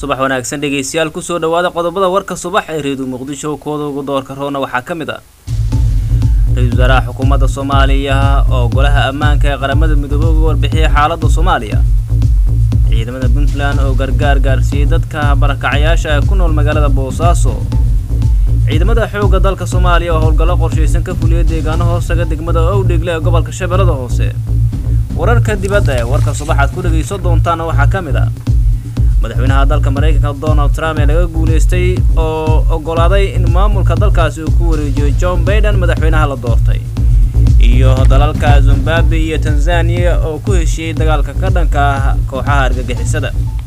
subax wanaagsan dhegaystayaal kusoo dhawaada qodobada warka subax ee reedu muqdisho kooda ugu doorka roona waxaa ka mid ah ra-iisul wasaaraha xukuumadda soomaaliya oo golaha ammaanka ee qaramada midoobey uga warbixiyay xaaladda soomaaliya ciidamada puntland oo gargaar gaarsiiyey dadka barakacayaasha ee ku nool magaalada boosaaso ciidamada xoogga dalka soomaaliya oo howlgallo qorshaysan ka fuliyay deegaano hoostaga degmada owdhegle ee gobolka shabeellada hoose wararka dibadda ee warka subaxaad ku dhegayso doontaana waxaa ka mid ah madaxweynaha dalka maraykanka donald trump ee laga guulaystay oo oggolaaday in maamulka dalkaasi uu ku wareejiyo john baiden madaxweynaha la doortay iyo dalalka zimbabwe iyo tanzaniya oo ku heshiiyey dagaalka ka dhanka ah kooxaha argagixisada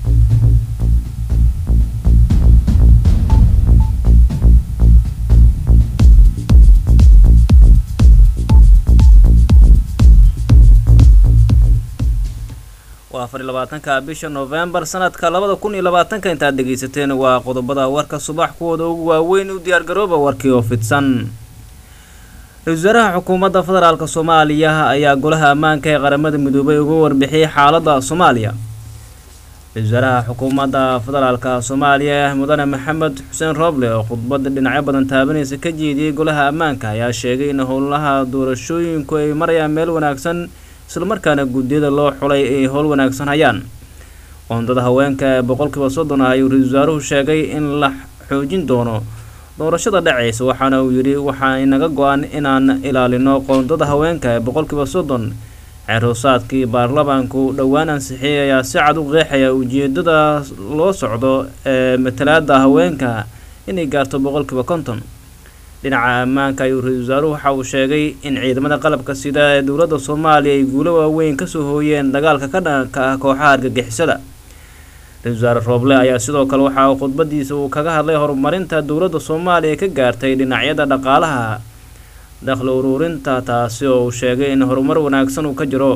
waa afar iyo labaatanka bisha novembar sanadka labada kun iyo labaatanka intaad dhegaysateen waa qodobada warka subax kuwooda ugu waaweyn u diyaargarooba warkii oo fidsan ra-isul wasaaraha xukuumadda federaalk soomaaliya ayaa golaha ammaanka ee qaramada midoobay uga warbixiyey xaaladda soomaaliya ra-isul wasaaraha xukuumadda federaalk soomaaliya mudane maxamed xuseen rooble oo khudbada dhinacyo badan taabanaysa ka jeediyey golaha ammaanka ayaa sheegay in howlaha doorashooyinku ay marayaan meel wanaagsan islamarkaana guddiyada loo xulay ay howl wanaagsan hayaan qoondada haweenka ee boqolkiiba soddon ah ayuu ra-isul wasaaruhu sheegay in la xoojin doono doorashada dhacaysa waxaana uu yidhi waxaa inaga go-an inaan ilaalino qoondada haweenka ee boqolkiiba soddon ceerhoosaadkii baarlamaanku dhowaan ansixiyay ayaa si cad u qeexaya ujeedada loo socdo ee matalaada haweenka inay gaarto boqolkiiba konton dhinaca ammaanka ayuu ra-isul wasaaruhu waxa uu sheegay in ciidamada qalabka sida ee dowladda soomaaliya ay guulo waaweyn kasoo hooyeen dagaalka ka dhanka ah kooxaha argagixisada ra-isul wasaare rooble ayaa sidoo kale waxa uu khudbadiisa uu kaga hadlay horumarinta dowladda soomaaliya ka gaartay dhinacyada dhaqaalaha dakhli uruurinta taasi oo uu sheegay in horumar wanaagsan uu ka jiro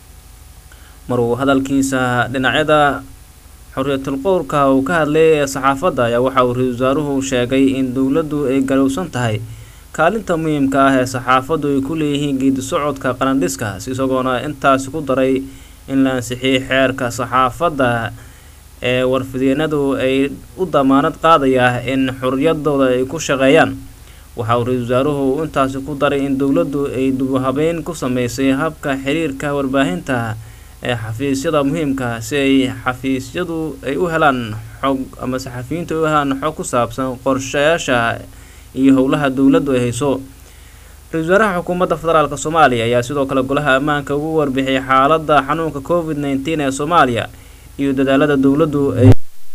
mar uu hadalkiisa dhinacyada xorriyatul qowlka uu ka hadlayay ee saxaafadda ayaa waxa uu ra-isul wasaaruhu sheegay in dowladdu ay galowsan tahay kaalinta muhiimka ah ee saxaafaddu ay ku leeyihiin geedi socodka qalandhiskaas isagoona intaasi ku daray in la ansixiyey xeerka saxaafadda ee warfideenadu ay u damaanad qaadaya in xorriyadooda ay ku shaqeeyaan waxa uu ra-isul wasaaruhu intaasi ku daray in dowladdu ay dubuhabeyn ku sameysay habka xiriirka warbaahinta ee xafiisyada muhiimka si ay xafiisyadu ay u helaan xog ama saxafiyiintu ay u helaan xog ku saabsan qorshayaasha iyo howlaha dowladdu ay hayso ra-isul wasaaraha xukuumadda federaalk soomaaliya ayaa sidoo kale golaha ammaanka ugu warbixiyay xaaladda xanuunka covid nneteen ee soomaaliya iyo dadaalada dowladdu ay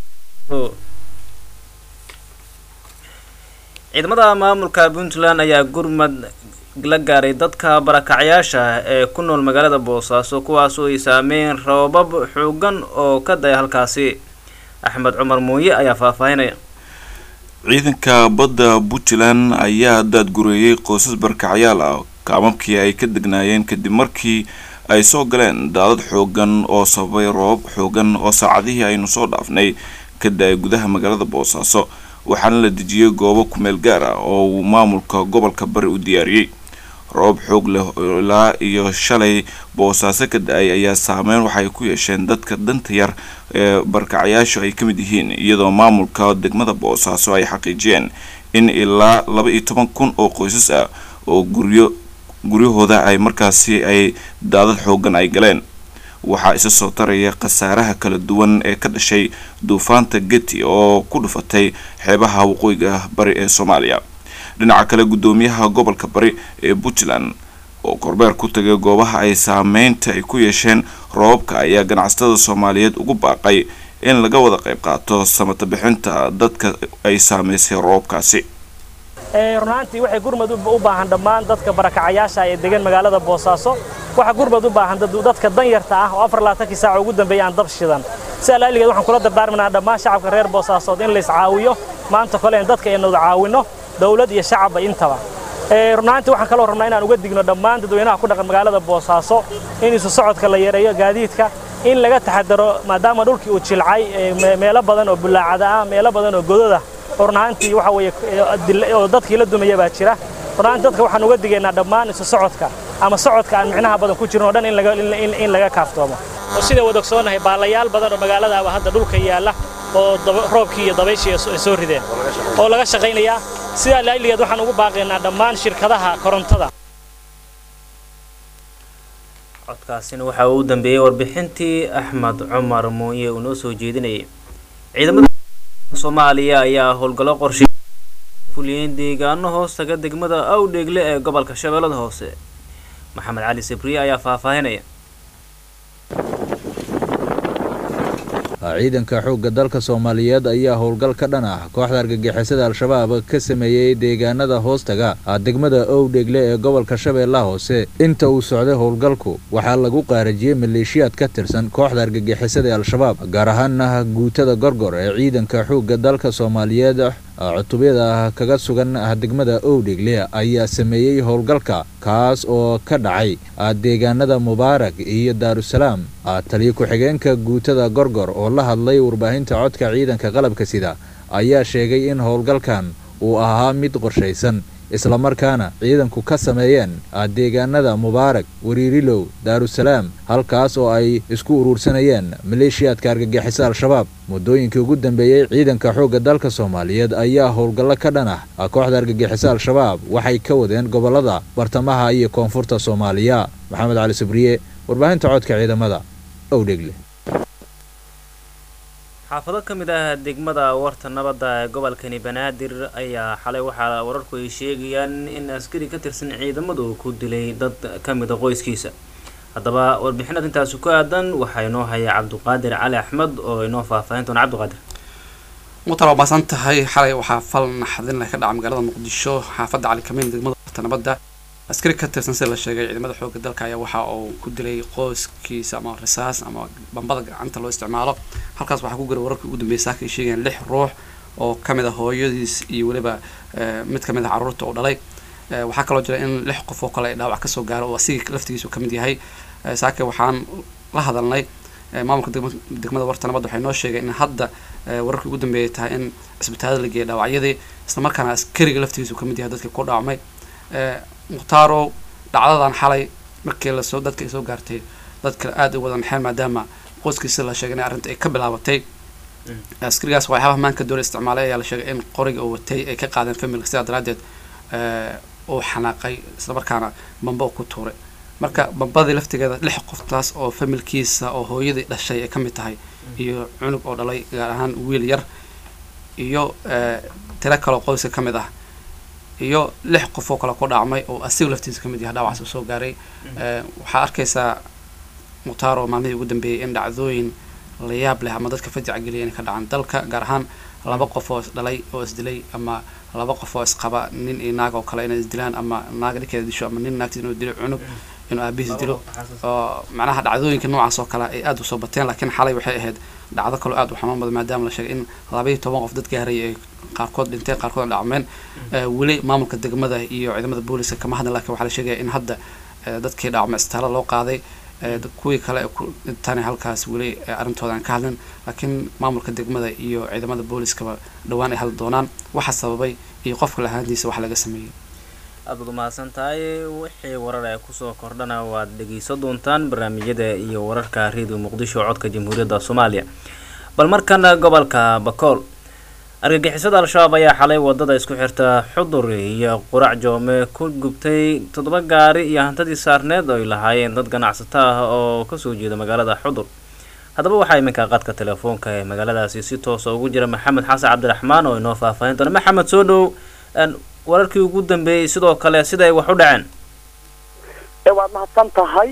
ciidamada maamulka puntland ayaa gurmad la gaaray dadka barakacyaasha ee ku nool magaalada boosaaso kuwaasoo ay saameeyeen roobab xoogan oo ka daya halkaasi axmed cumar muuye ayaa faahfaahinaya ciidanka badda puntland ayaa daadgureeyey qoysas barakacyaal ah kaamabkii ay ka degnaayeen kadib markii ay soo galeen daadad xoogan oo sababay roobab xoogan oo saacadihii aynu soo dhaafnay ka da-ay gudaha magaalada boosaaso waxaana la dejiyey goobo kumeel gaar ah oo uu maamulka gobolka bari u diyaariyey roobab xoog leh ilaa iyo shalay boosaaso ka da-ay ayaa saameyn waxay ku yeesheen dadka danta yar ee barkacyaashu ay ka mid yihiin iyadoo maamulka degmada boosaaso ay xaqiijiyeen in ilaa laba iyo toban kun oo qoysas ah oo guryo guryahooda ay markaasi ay daadad xoogan ay galeen waxaa isa soo taraya khasaaraha kala duwan ee ka dhashay duufaanta geti oo ku dhufatay xeebaha waqooyiga bari ee soomaaliya dhinaca kale guddoomiyaha gobolka bari ee puntland oo korbeer ku tagay goobaha ay saameynta ay ku yeesheen roobabka ayaa ganacsatada soomaaliyeed ugu baaqay in laga wada qayb qaato samata bixinta dadka ay saameysay roobabkaasi runaantii waxay gurmad u baahan dhammaan dadka barakacayaasha ee degan magaalada boosaaso waxaa gurmad u baahan dadka danyarta ah oo afar labaatankii saaca ugu dambeeya aan dab shidan si alaaligeed waxaan kula dardaarminaa dhammaan shacabka reer boosaasood in lays caawiyo maanta kole in dadka aynu caawinno dawlad iyo shacabba intaba runaantii waxaan kaloo rabnaa inaan uga digno dhammaan dadweynaha ku dhaqan magaalada boosaaso in isu socodka la yareeyo gaadiidka in laga taxadaro maadaama dhulkii uu jilcay meelo badan oo bulaacada ah meelo badan oo gododa oo runaantii waxa weeye oo dadkii la dumaya baa jira runaantii dadka waxaan uga digaynaa dhammaan isu socodka ama socodka aan micnaha badan ku jirin oo dhan in laga in laga kaaftoomo oo sida wada ogsoonahay baalayaal badan oo magaaladaaba hadda dhulka yaalla oo roobkii iyo dabayshii ay soo rideen oo laga shaqaynayaa sidaa laaligeed waxaan ugu baaqaynaa dhammaan shirkadaha korontada codkaasina waxa uu u dambeeyey warbixintii axmed cumar muuye uu noo soo jeedinayay ciidamada soomaaliya ayaa howlgallo qorshe fuliyeen deegaano hoos taga degmada awdheegle ee gobolka shabeellada hoose maxamed cali sabriye ayaa faahfaahinaya ciidanka xoogga dalka soomaaliyeed ayaa howlgal ka dhan ah kooxda argagixisada al-shabaab ka sameeyey deegaanada hoostaga degmada owdhegle ee gobolka shabeellaha hoose inta uu socday howlgalku waxaa lagu qaarajiyey maleeshiyaad ka tirsan kooxda argagixisada ee al-shabaab gaar ahaana guutada gorgor ee ciidanka xoogga dalka soomaaliyeed cutubyada kaga sugan degmada owdhegle ayaa sameeyey howlgalka kaas oo ka dhacay deegaanada mubaarak iyo daarusalaam taliyo ku-xigeenka guutada gorgor oo la hadlay warbaahinta codka ciidanka qalabka sida ayaa sheegay in howlgalkan uu ahaa mid qorshaysan islamarkaana ciidanku ka sameeyeen deegaanada mubaarak wariirilow daarusalaam halkaas oo ay isku uruursanayeen maleeshiyaadka argagixisa al-shabaab muddooyinkii ugu dambeeyey ciidanka xoogga dalka soomaaliyeed ayaa howlgallo ka dhan ah kooxda argagixisa al-shabaab waxay ka wadeen gobollada bartamaha iyo koonfurta soomaaliya maxamed cali sabriye warbaahinta codka ciidamada owdhegle xaafado ka mid ah degmada warta nabadda ee gobolkani banaadir ayaa xalay waxaa wararku ay sheegayaan in askari ka tirsan ciidamadu ku dilay dad ka mida qoyskiisa haddaba warbixinad intaasi ku aadan waxaa inoo haya cabdiqaadir cali axmed oo inoo faahfaahin doona cabdiqaadir muqtar waa baasan tahay xalay waxaa fal naxdin leh ka dhaca magaalada muqdisho xaafadda cali kameyn degmada warta nabadda askari ka tirsan sida la sheegay ciidamada xoogga dalka ayaa waxa uu ku dilay qoyskiisa ama risaas ama bambada gacanta loo isticmaalo halkaas waxaa ku garay wararkii ugu dambeeyay saaka ay sheegayaan lix ruux oo kamid ah hooyadiis iyo weliba mid kamid ah carruurta uu dhalay waxaa kaloo jira in lix qof oo kale ay dhaawac kasoo gaaro oo asiga laftigiisu kamid yahay saake waxaan la hadalnay maamulka degmada warta nabadda waxay noo sheegay in hadda wararkii ugu dambeeyay tahay in cisbitaalada la geeyay dhaawacyadii islamarkaana askariga laftigiisu kamid yahay dadkii ku dhaawacmay mukhtaaro dhacdadan xalay markii lasoo dadka ay soo gaartay dadka aada u wada naxeen maadaama qoyskiisa la sheegay in arrinta ay ka bilaabatay askarigaas waxyaabaha maanka dowla isticmaalay ayaa la sheegay in qoriga uu watay ay ka qaadeen familka sidaa daraadeed uu xanaaqay islamarkaana bamba ku tuuray marka bambadii laftigeeda lix qoftaas oo familkiisa oo hooyadii dhashay ay ka mid tahay iyo cunug oo dhalay gaar ahaan wiil yar iyo tiro kaloo qoyska ka mid ah iyo lix qof oo kale ku dhaacmay oo asiga laftiisa kamid yahay dhaawacaas uu soo gaaray waxaa arkaysaa mukhtaaro maalmihii ugu dambeeyey in dhacdooyin la yaab leh ama dadka fajaca geliya inay ka dhacaan dalka gaar ahaan laba qof oo isdhalay oo isdilay ama laba qof oo isqaba nin iyo naag oo kale inay isdilaan ama naag dhinkeeda disho ama nin naagtiis inuu dilo cunug inuu aabihiis dilo oo macnaha dhacdooyinka noocaas oo kale ay aada usoo bateen laakiin xalay waxay ahayd dhacdo kaloo aada u xanuun badan maadaama la sheegay in labaiyo toban qof dad gaaray ay qaarkood dhinteen qaarkood dhacmeen weli maamulka degmada iyo ciidamada booliska kama hadlan lakin waxaa la sheegaya in hadda dadkii dhacmay isbitaala loo qaaday kuwii kale ee ku dhintaan halkaas weli arrintooda aan ka hadlin laakiin maamulka degmada iyo ciidamada booliskaba dhowaan ay hadli doonaan waxa sababay iyo qofka lahaantiisa wax laga sameeyey aad baad umahadsan tahay wixii warar ee kusoo kordhana waad dhegeysan doontaan barnaamijyada iyo wararka radio muqdisho codka jamhuuriyadda soomaaliya bal markana gobolka bakool argagixisada al-shabaab ayaa xalay wadada isku xirta xudur iyo qurac joome ku gubtay toddoba gaari iyo hantadii saarneed oo ay lahaayeen dad ganacsato ah oo kasoo jeeda magaalada xudur haddaba waxaa iminka qadka telefoonka ee magaaladaasi si toosa ugu jira maxamed xasan cabdiraxmaan oo inoo faahfaahin doona maxamed soo dhow wararkii ugu dambeeyey sidoo kale siday wax u dhaceen waad mahadsan tahay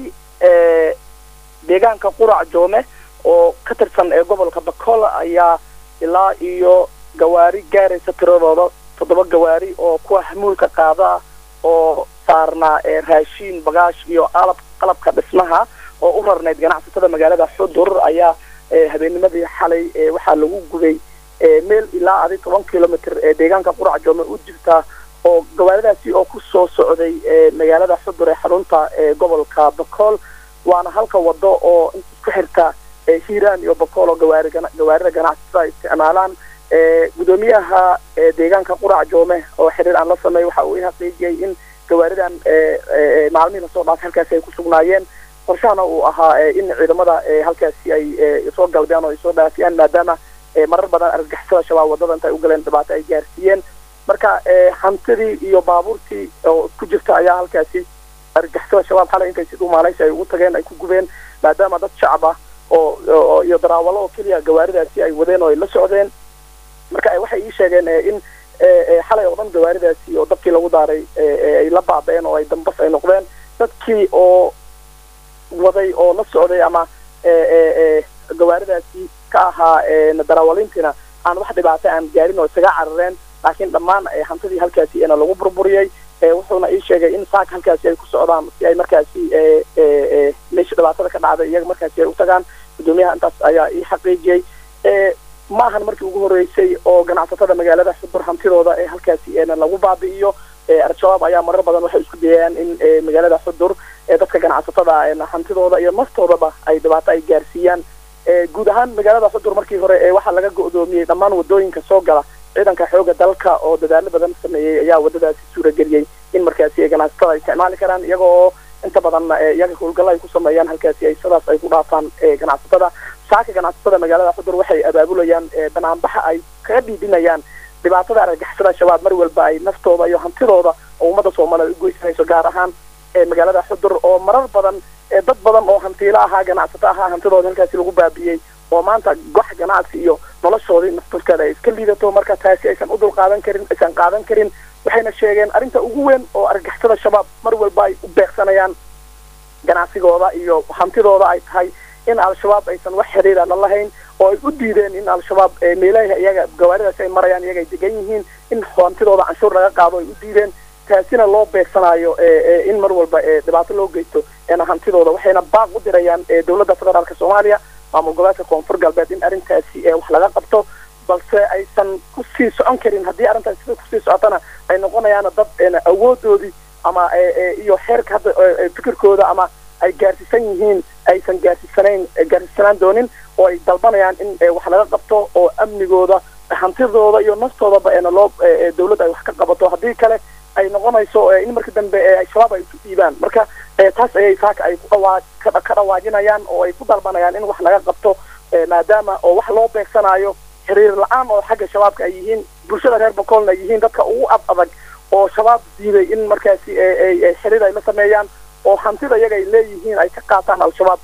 deegaanka qurac joome oo ka tirsan ee gobolka bakool ayaa ilaa iyo gawaari gaaraysa tiradooda toddoba gawaari oo kuwa xamuulka qaada oo saarnaa raashiin bagaash iyo qalab qalabka dhismaha oo u rarnayd ganacsatada magaalada xudur ayaa habeennimadii xalay waxaa lagu gubay meel ilaa adi toban kilomitr ee deegaanka qurac joome u jirta oo gawaaridaasi oo ku soo socday magaalada xudur ee xarunta ee gobolka bakool waana halka wado oo isku xirta hiiraan iyo bakool oo gawaari gawaarida ganacsatada ay isticmaalaan gudoomiyaha deegaanka qurac joome oo xiriir aan la sameey waxa uu i xaqiijiyey in gawaaridan maalmihii lasoo dhaafay halkaasi ay ku sugnaayeen qorshahana uu ahaa in ciidamada halkaasi ay soo galbeen oo ay soo dhaafiyaan maadaama marar badan argagixisada shabaab wadada intay u galeen dhibaato ay gaarsiiyeen marka hantidii iyo baabuurtii oo ku jirta ayaa halkaasi argagixisada shabaab xalay intay si dhumaalaysi ay ugu tageen ay ku gubeen maadaama dad shacab ah oo iyo daraawalo oo keliya gawaaridaasi ay wadeen oo ay la socdeen marka waxay ii sheegeen in xalay oo dhan gawaaridaasi oo dabkii lagu daaray ay la baaba'een oo ay dambas ay noqdeen dadkii oo waday oo la socday ama gawaaridaasi ka ahaa darawaliintiina aan wax dhibaato aan gaarin oo isaga carareen laakiin dhammaan hantidii halkaasi na lagu burburiyey wuxuuna ii sheegay in saaka halkaasi ay ku socdaan si ay markaasi meesha dhibaatada ka dhacday iyaga markaasi ay u tagaan guddoomiyaha intaas ayaa ii xaqiijiyey ma ahan markii ugu horreysay oo ganacsatada magaalada xudur hantidooda ee halkaasi lagu baabi'iyo al-shabaab ayaa marar badan waxay isku dayayaan in magaalada xudur dadka ganacsatada hantidooda iyo naftoodaba ay dhibaato ay gaarsiiyaan guud ahaan magaalada xudur markii hore waxaa laga go'doomiyey dhammaan wadooyinka soo gala ciidanka xooga dalka oo dadaalo badan sameeyey ayaa wadadaasi suurageliyey in markaasi ganacsatada ay isticmaali karaan iyaga oo inta badan iyaga howlgalla ay ku sameeyaan halkaasi ay sidaas ay ku dhaafaan ganacsatada saaka ganacsatada magaalada xudur waxay abaabulayaan banaanbaxa ay kaga dhiidhinayaan dhibaatada argagixisada shabaab mar walba ay naftooda iyo hantidooda oo ummadda soomaaliya u goysanayso gaar ahaan magaalada xudur oo marar badan dad badan oo hantiilo ahaa ganacsato ahaa hantidooda halkaasi lagu baabi'iyey oo maanta gox ganacsi iyo noloshoodii nafturkeeda ay iska liidato marka taasi aysan u dul qaadan karin aysan qaadan karin waxayna sheegeen arrinta ugu weyn oo argagixisada shabaab mar walba ay u beegsanayaan ganacsigooda iyo hantidooda ay tahay in al-shabaab aysan wax xiriira la lahayn oo ay u diideen in al-shabaab meelaha iyaga gawaaridaasi ay marayaan iyaga ay degan yihiin in hantidooda canshuur laga qaado ay u diideen taasina loo beegsanayo in mar walba dhibaato loo geysto hantidooda waxayna baaq u dirayaan dowladda federaalka soomaaliya maamul goboleedka koonfur galbeed in arrintaasi wax laga qabto balse aysan kusii socon karin haddii arrintaasi sida kusii socotana ay noqonayaan dad awoodoodii ama iyo xeerka hadda fikirkooda ama ay gaarsiisan yihiin aysan gaarsiisanayn gaarsiisanaan doonin oo ay dalbanayaan in wax laga qabto oo amnigooda hantidooda iyo naftoodaba eena loo dawladda ay wax ka qabato haddii kale ay noqonayso in marka dambe shabaab ay isu dhiibaan marka taas ayay saaka ay ka dhawaajinayaan oo ay ku dalbanayaan in wax laga qabto maadaama oo wax loo beegsanayo xiriir la-aan oo xagga shabaabka ay yihiin bulshada reer bokolna ay yihiin dadka ugu ad adag oo shabaab diiday in markaasi xiriir ay la sameeyaan oo hantida iyaga ay leeyihiin ay ka qaataan al-shabaab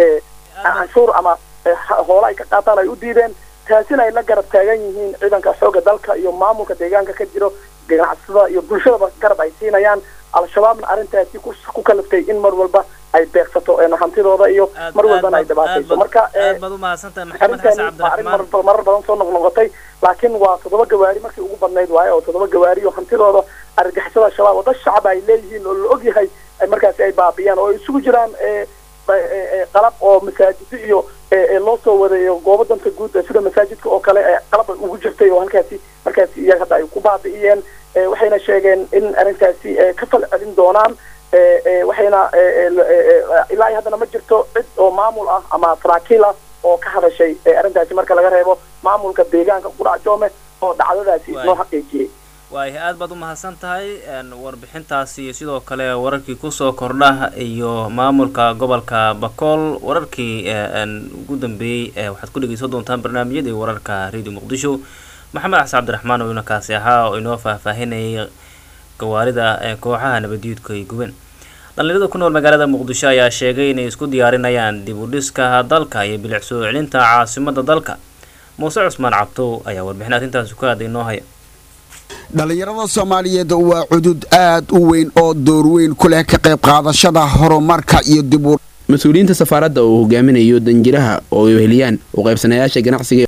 canshuur ama hoole ay ka qaataan ay u diideen taasina ay la garab taagan yihiin ciidanka xoogga dalka iyo maamulka deegaanka ka jiro ganacsatada iyo bulshadaba garab ay siinayaan al-shabaabna arrintaasi ku kaliftay in mar walba ay beegsato hantidooda iyo mar walbana ay dhibaatayso marka arrintaani waa arrin marar badan soo noqnoqotay laakiin waa toddoba gawaari markii ugu badnayd waaye oo toddoba gawaari oo hantidooda argagixisada shabaab oo dad shacab ay leeyihiin oo la ogyahay markaasi ay baabiyaan oo isugu jiraan qalab oo masaajido iyo loo soo wadayo goobo danta guud sida masaajidka oo kale qalab ugu jirtay oo halkaasi markaasi iyaga hadda ay ku baabi'iyeen waxayna sheegeen in arrintaasi ka fal celin doonaan waxayna ilaa haddana ma jirto cid oo maamul ah ama saraakiil ah oo ka hadashay arrintaasi marka laga reebo maamulka deegaanka qudhac joome oo dhacdadaasi noo xaqiijiyey waaya aad baad u mahadsan tahay warbixintaasi iyo sidoo kale wararkii kusoo kordha iyo maamulka gobolka bakool wararkii ugu dambeeyey waxaad ku dhegeysan doontaan barnaamijyadii wararka radio muqdisho maxamed xasan cabdiraxmaan oo inakaasi ahaa oo inoo faahfaahinayay gawaarida kooxaha nabaddiidku ay gubeen dhalinyarada ku nool magaalada muqdisho ayaa sheegay inay isku diyaarinayaan dib u dhiska dalka iyo bilic soo celinta caasimada dalka muuse cusmaan cabtow ayaa warbixin arrintaasi ku aaday inoo haya dhallinyarada soomaaliyeed waa cudud aad u weyn oo door weyn ku leh ka qayb qaadashada horumarka iyo dibu mas-uuliyiinta safaaradda uu hogaaminayo danjiraha oo ay heliyaan u qaybsanayaasha ganacsiga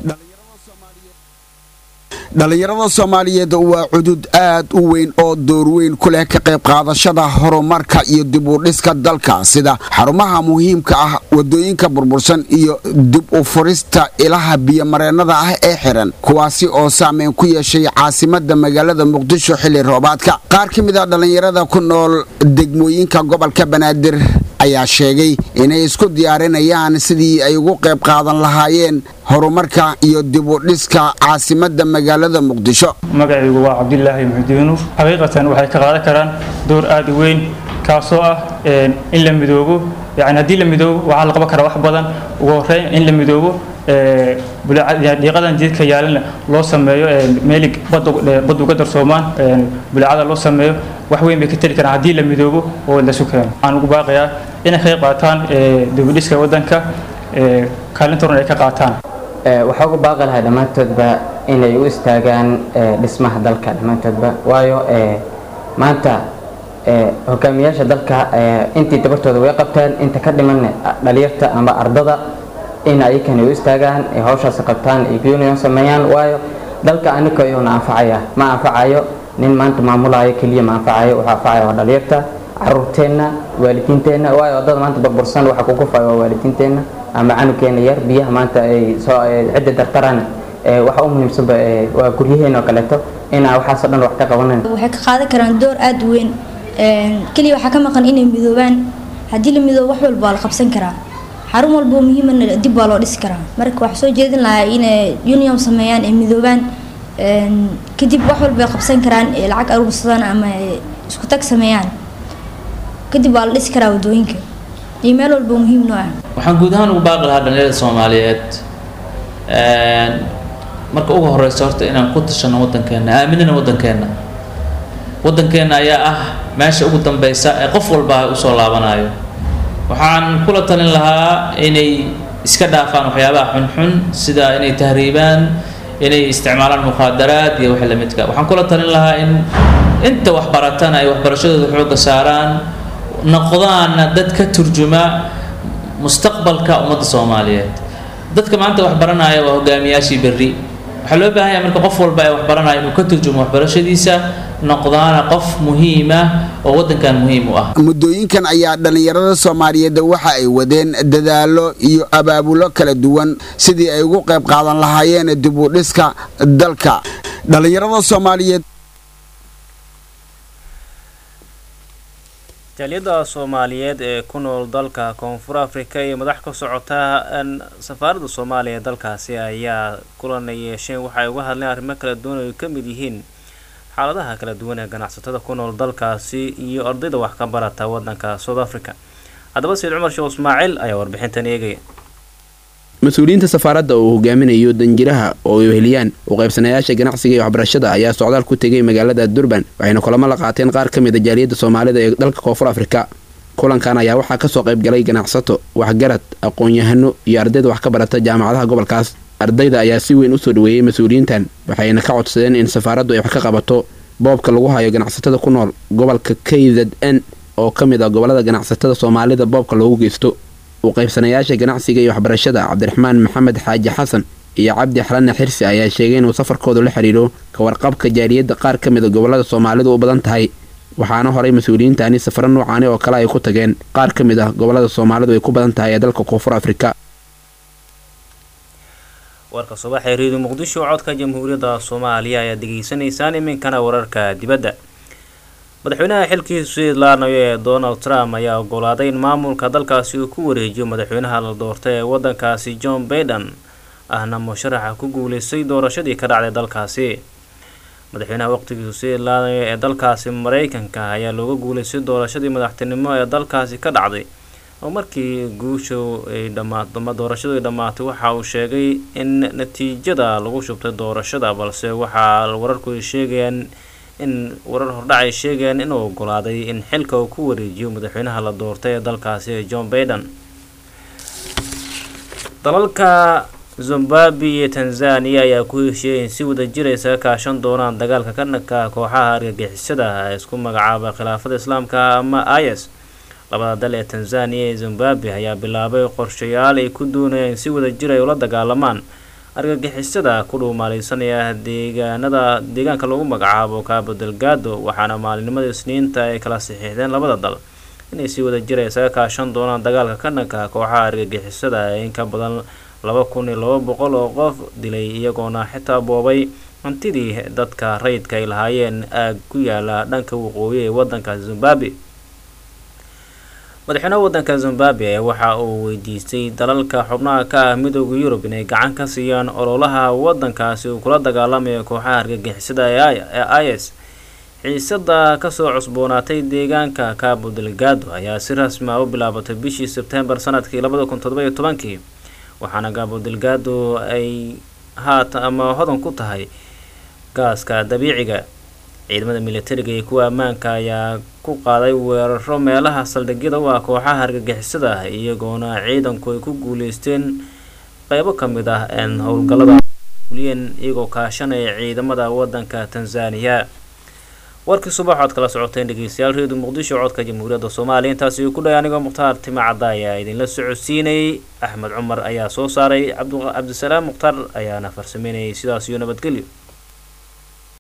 dhallinyarada soomaaliyeed waa cudud aad u weyn oo door weyn ku leh ka qayb qaadashada horumarka iyo dib u dhiska dalka sida xarumaha muhiimka ah wadooyinka burbursan iyo dib u furista ilaha biyomareennada ah ee xiran kuwaasi oo saameyn ku yeeshay caasimada magaalada muqdisho xilli roobaadka qaar ka mid a dhallinyarada ku nool degmooyinka gobolka banaadir ayaa sheegay inay isku diyaarinayaan sidii ay ugu qayb qaadan lahaayeen horumarka iyo dib u dhiska caasimada magaalada muqdisho magacaygu waa cabdilaahi muxudiinuur xaqiiqatan waxay ka qaadan karaan door aad u weyn kaasoo ah in la midoobo yani haddii la midoobo waxaa la qaban karaa wax badan ugu horeyn in la midoobo dhiiqadan jidka yaalana loo sameeyo meelig bad uga darsoomaan buleecada loo sameeyo wax weyn bay ka tari karaan haddii la midoobo oo lasu keeno waxaan ugu baaqayaa inay ka qayb qaataan dibudhiska waddanka kaalinta horan ay ka qaataan waxaa ugu baaqi lahaa dhammaantoodba inay u istaagaan dhismaha dalka dhammaantoodba waayo maanta hogaamiyaasha dalka intii dabartooda way qabteen inta ka dhiman dhalinyarta ama ardada in ayakana u istaagaan hawshaas qabtaan union sameeyaan waayo dalka anika iyuuna anfacaya ma anfacayo nin maanta maamulayo keliya ma anfacayo wuxuu anfacaya waa dhalinyarta caruurteenna waalidiinteenna waayo wadada maanta burbursan waxa ku kufaya waa waalidiinteenna ama canugeena yar biyaha maanta ay soo cidda dartarana waxa u muhiimsanba waa guryaheena oo kaleeto inaa waxaasoo dhan wax ka qabanan waxay ka qaadan karaan door aada u weyn keliya waxaa ka maqan inay midoobaan haddii la midoobo wax walba waa la qabsan karaa xarun walba oo muhiimana dib waa loo dhisi karaa marka waxaa soo jeedin lahaa inay union sameeyaan ay midoobaan kadib wax walba ay qabsan karaan ee lacag aruursadaan ama isku tag sameeyaan kadib waa la dhisi karaa wadooyinka iyo meel walba muhiim noo ah waxaan guud ahaan ugu baaqi lahaa dhalinyarada soomaaliyeed marka ugu horeysa horta inaan ku tashano waddankeena aaminina waddankeena waddankeena ayaa ah meesha ugu dambeysa ee qof walba usoo laabanayo waxaan kula talin lahaa inay iska dhaafaan waxyaabaha xunxun sida inay tahriibaan inay isticmaalaan mukhaadaraad iyo wixii lamidka waxaan kula talin lahaa in inta waxbaratana ay waxbarashadooda xoogga saaraan noqdaana dad ka turjuma mustaqbalka ummadda soomaaliyeed dadka maanta wax baranaya waa hogaamiyaashii berri waxaa loo baahan yahay marka qof walba ee wax baranaya inuu ka turjumo waxbarashadiisa noqdaana qof muhiima oo waddankan muhiim u ah muddooyinkan ayaa dhallinyarada soomaaliyeed waxa ay wadeen dadaallo iyo abaabulo kala duwan sidii ay ugu qayb qaadan lahaayeen dib u dhiska dalka dhallinyarada soomaaliyeed jaaliyadda soomaaliyeed ee ku nool dalka koonfur afrika iyo madax ka socota safaaradda soomaaliya ee dalkaasi ayaa kulan ay yeesheen waxay uga hadleen arrimo kala duwan oo ay ka mid yihiin xaaladaha kala duwan ee ganacsatada ku nool dalkaasi iyo ardayda wax ka barata waddanka south africa haddaba sayid cumar sheekh ismaaciil ayaa warbixintan eegaya mas-uuliyiinta safaaradda uu hogaaminayo danjiraha oo ay weheliyaan u qaybsanayaasha ganacsiga iyo waxbarashada ayaa socdaal ku tegay magaalada durban waxayna kulamo la qaateen qaar ka mid a jaaliyadda soomaalida ee dalka koonfur afrika kulankan ayaa waxaa kasoo qaybgalay ganacsato waxgarad aqoon-yahano iyo ardayda wax ka barata jaamacadaha gobolkaas ardayda ayaa si weyn usoo dhaweeyey mas-uuliyiintan waxayna ka codsadeen in safaaraddu ay wax ka qabato boobka lagu hayo ganacsatada ku nool gobolka k z n oo ka mid ah gobolada ganacsatada soomaalida boobka loogu geysto u qaybsanayaasha ganacsiga iyo waxbarashada cabdiraxmaan maxamed xaaji xasan iyo cabdi xalane xirsi ayaa sheegay inuu safarkoodu la xidhiidho ka warqabka jaaliyadda qaar ka mid a gobolada soomaalidu u badan tahay waxaana horay mas-uuliyiintani safaro noocaani oo kale ay ku tageen qaar ka mid ah gobolada soomaalidu ay ku badan tahay ee dalka koonfur afrika warka subax ee reediyo muqdisho codka jamhuuriyadda soomaaliya ayaad degeysanaysaan iminkana wararka dibadda madaxweynaha xilkiisu idlaanayo ee donald trump ayaa ogolaaday in maamulka dalkaasi uu ku wareejiyo madaxweynaha la doortay ee waddankaasi john baiden ahna musharaxa ku guuleystay doorashadii ka dhacday dalkaasi madaxweynaha waqtigiisu idlaanayo ee dalkaasi mareykanka ayaa looga guuleystay doorashadii madaxtinimo ee dalkaasi ka dhacday oo markii guusha ay dhammaa doorashadu ay dhammaatay waxa uu sheegay in natiijada lagu shubtay doorashada balse waxaa wararku ay sheegayaan in warar hordhac ay sheegayaan inuu ogolaaday in xilka uu ku wareejiyo madaxweynaha la doortay ee dalkaasi ee john baiden dalalka zimbabwe iyo tanzania ayaa ku heshiiyay in si wada jir ay isaga kaashan doonaan dagaalka ka dhanka kooxaha argagixisada ee isku magacaaba khilaafada islaamka ama is labada dal ee tanzania iyo zimbabwe ayaa bilaabay qorshayaal ay ku doonayaan in si wada jir ay ula dagaalamaan argagixisada ku dhuumaaleysanaya deegaanada deegaanka lagu magacaabo cabo delgado waxaana maalinimada isniinta ay kala saxiixdeen labada dal inay si wada jir ay isaga kaashan doonaan dagaalka ka dhanka kooxaha argagixisada ee in ka badan laba kun iyo laba boqol oo qof dilay iyagoona xitaa boobay hantidii dadka rayidka ay lahaayeen aag ku yaala dhanka waqooyi ee wadanka zimbabwe madaxweynaha wadanka zimbabwe waxa uu weydiistay dalalka xubnaha ka ah midooda yurub inay gacan ka siiyaan ololaha wadankaasi uu kula dagaalamayo kooxaha argagixisada ee is xiisada kasoo cusboonaatay deegaanka cabo delgado ayaa si rasmi ah u bilaabatay bishii sebtembar sanadkii labada kun todoba iyo tobankii waxaana gaabo delgaado ay haata ama hodan ku tahay gaaska dabiiciga ciidamada militariga iyo kuwa ammaanka ayaa ku qaaday weeraro meelaha saldhigyada u ah kooxaha argagixisada ah iyagoona ciidanku ay ku guuleysteen qeybo ka mid ah een howlgallada fuliyeen iyagoo kaashanaya ciidamada wadanka tanzaniya warkii subax ood kala socoteen dhegeystayaal reedu muqdisho codka jamhuuriyadda soomaaliya intaasi ku dhahay anigoo mukhtaar tima cadda ayaa idinla socodsiinayay axmed cumar ayaa soo saaray cabdisalaam mukhtaar ayaana farsameynayay sidaas iyo nabadgelyo